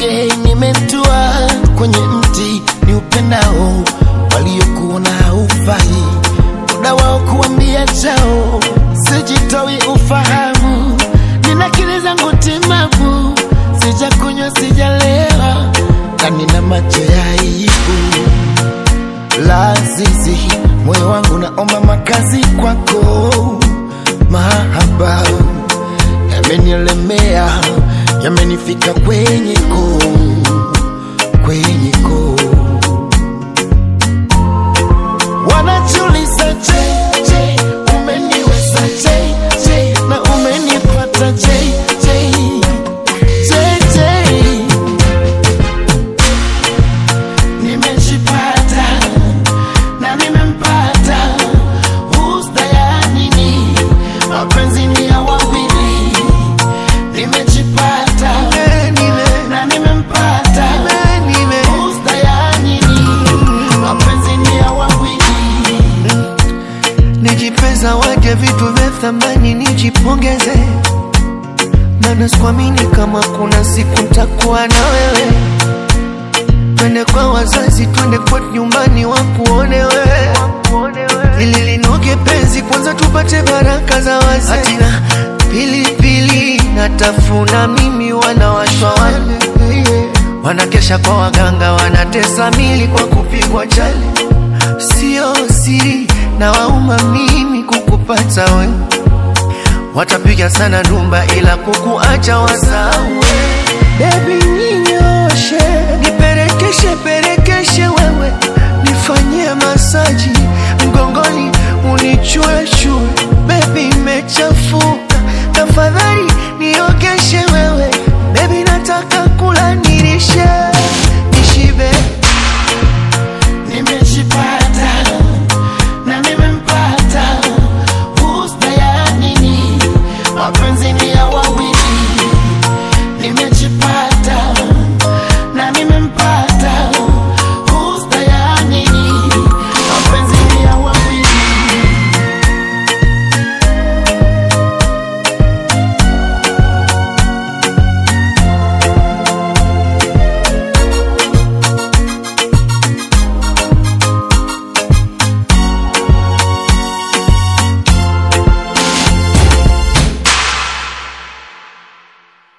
Je, nimetua kwenye mti ni upendao waliokuona haufai, muda wao kuambia chao, sijitoi ufahamu, nina akili zangu timamu, sijakunywa sijalewa, na nina macho ya aibu lazizi, moyo wangu naomba makazi kwako, mahaba yamenielemea, yamenifika kwenye koo, kwenye koo. Wanajiuliza je, je, umeniweza je, je, na umenipata je, je, je, je. Nimejipata na nimempata, husda ya nini? Mapenzi ni ya wawili. Nimejipata na nimempata, husda ya nini? Mapenzi ni ya wawili. Nijipeza waje vitu vya thamani, nijipongeze, maana sikuamini kama kuna siku ntakuwa na wewe. Twende kwa wazazi, twende kwetu nyumbani, wakuone wewe, ili linoge penzi, kwanza tupate baraka za wazee. Hatina pilipili natafuna mimi, wanawashwa wale wanakesha kwa waganga, wanatesa mili kwa kupigwa chali sio siri na wauma mimi kukupata we watapiga sana ndumba ila kukuacha wasawe bebi ninyoshe niperekeshe perekeshe wewe nifanyie masaji mgongoni unichuechue bebi mechafuka tafadhali niogeshe wewe bebi nataka kula nirishe